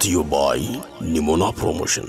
brought to you by Nimona Promotion.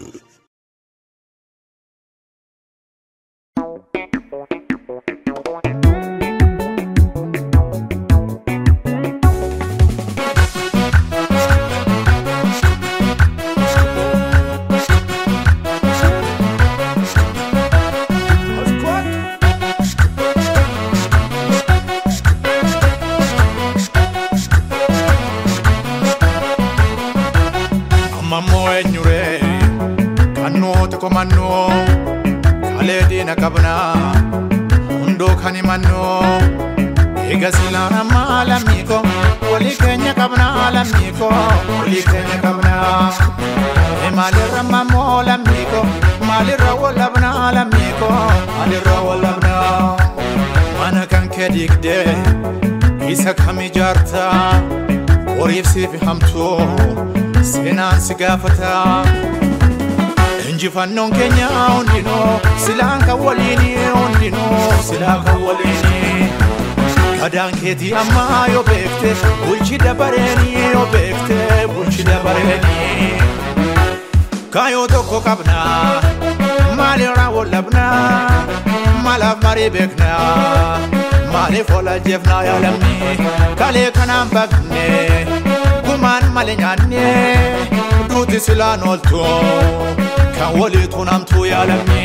Amammoo eenyuree kan nuti komannoo kalee diina qabnaa hundoo kan himannoo eega silaan ammaa lammiiko walii keenya qabnaa lammiiko walii keenya qabnaa Ee maalirra mammoo lammiiko maalirra wallabnaa lammiiko maalirra wallabnaa mana kan kee diigdee isa kam ijaartaa horiif siif hamtuu seenaan si gaafata injifannoon keenya hundinuu silaan kan waliini hundinuu silaa kan waliini gadaan keetii ammaa yoo beekte bulchi dabareeni yoo beekte bulchi dabareeni kaayoo tokko qabnaa maalirraa wallabnaa maalaaf marii beeknaa maaliif walajjeefnaa yaalamni kalee kanaan baqne gumaan malee nyaanne duuti silaan ooltu kan waliitu namtuu yaalamni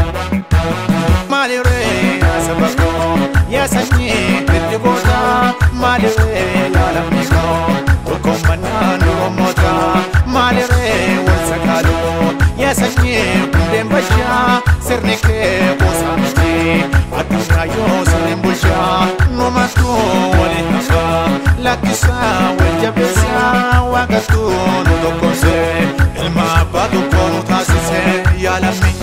maalirree asabakoo yaasanyii itti goota maalirree yaalamni koo tokkommannaan durommoota maalirree wal sakaaluu yaasanyii hundeen bachaa sirni kee boosaa miti addunyaa yoo sirriin bulchaa numattuu waliin hafaa lakkisaa wal jabeessaa waaqattuu nu tokkomsee ilma abbaa tokkoo nu taasisee yaalamni.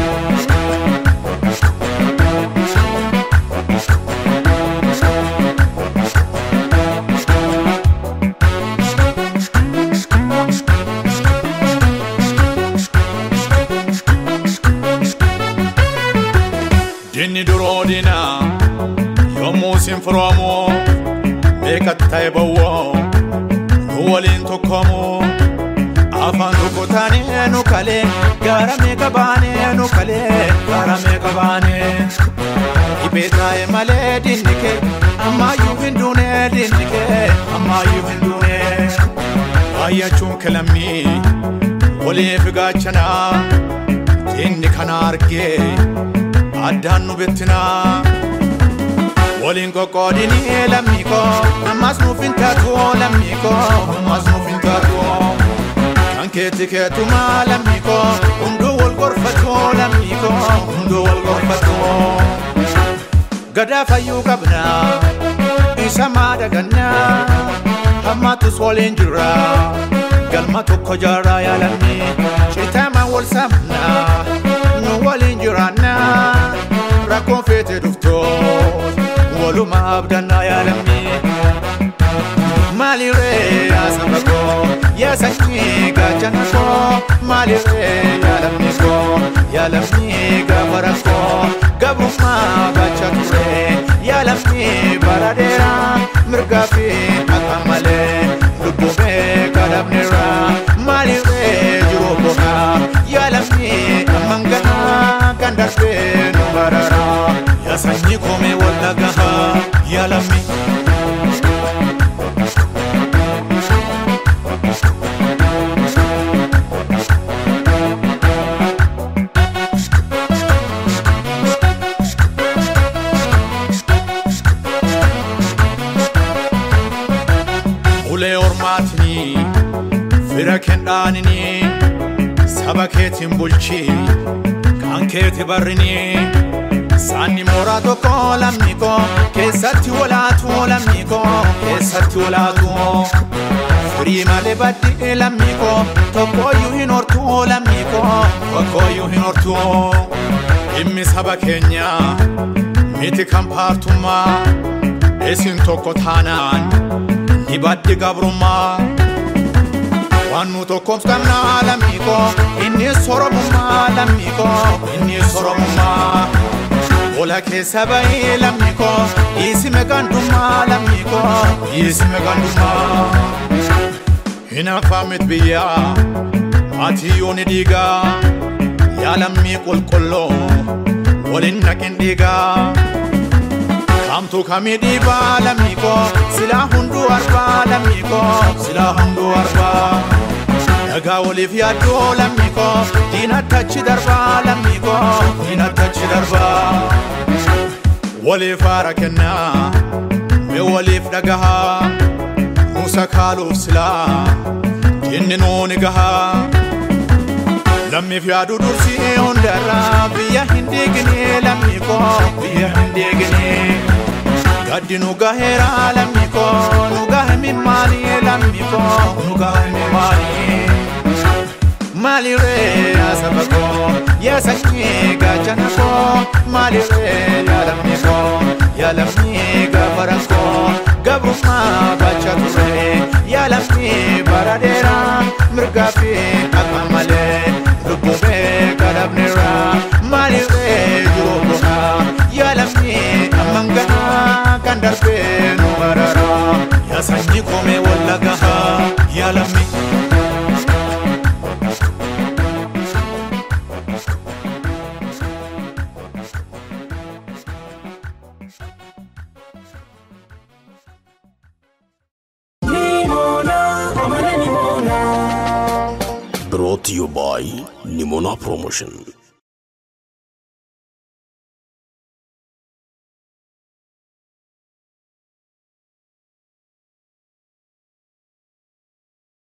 Dinni duroo diinaa yommuu sin firoomoo beekat ta'e bawwoo nu waliin tokkoomoo afaan tokko taanee nu kalee gaara meeqa baanee nu kalee gaara meeqa baanee dhibee taa'e malee dinni kee ammaayyuu hin duunee dinni kee ammaayyuu hin duunee baay'achuun kilammii waliif gaachanaa dinni kana argee addaan nu bettinaa waliin qoqqoodinii lammiiko ammas nuuf hin taatu lammiiko ammas nuuf hin taatu kan keetti keetumaa lammiiko hunduu wal gorfatu lammiiko hunduu wal gorfatu gadaa fayyuu qabnaa isa maadagannaa hammatus waliin jirra galma tokko jaarraa yaalamni citaama wal sabnaa nu waliin jiraannaa rakkoon feete dhuftoot waluma abdannaa yaalamni maalirree yaasaba koo yaasanyii gaachana koo maalirree yaalamni koo yaalamni gaafa rakkoo gabrummaa baachaa ture yaalamni bara dheeraa mirgaa fi akka malee lubbumee kadhabneera maalirree jiruu bohaa yaalamni amman gahaa kan darbee nu barara yaasanyii koomee walla gahaa yaalamni. ulee ormaatinii fira kendhaaninii saba keetiin bulchii kan keeti barrinii saanni mooraa tokko lammiko keessatti walaatu lammiko keessatti walaatu firii malee baddi lammiko tokkooyyuu hin hortu lammiko tokkooyyuu hin hortu dhimmi saba keenyaa miti kan paartummaa isin tokko taanaan ni baddi gabrummaa waan nu tokkoof qabnaa lammiiko inni soromummaa lammiiko inni soromummaa ola keessa bahee lammiiko dhiisime gandummaa lammiiko dhiisime gandummaa hin hafaamit biyyaa maatiyyoon dhiigaa yaalammii qulqulloo waliin naqin dhiigaa kamtu kamii dhiibaa lammii koo silaa hunduu arbaa lammii koo silaa hunduu arbaa dhagaa waliif yaaddoo lammii koo diinattachi darbaa lammii koo diinattachi darbaa waliif haara kennaa mee waliif dhagahaa nuusa kaaluuf silaa inni nuuni gahaa lammiif yaadu dursii hundarraa biyya hin diignee lammii koo biyya hin diignee gaddi nu gaheera lammii koo nu gahe mimmaanii lammii koo nu gahe mimmaanii maaliree yaa saba koo yaa sanyii gaachana koo maaliree yaa lammii koo yaa lammii gaafara koo gabrummaa bacha ture yaa lammii bara dheeraa mirgaa fi akka malee lubbumee kadhabneera maaliree jiruu bu'aa yaa lammii amman gahaa kan darbee nu marara yaa sanyii koomee walla gahaa yaa lammii. brought to you by Nimona Promotion.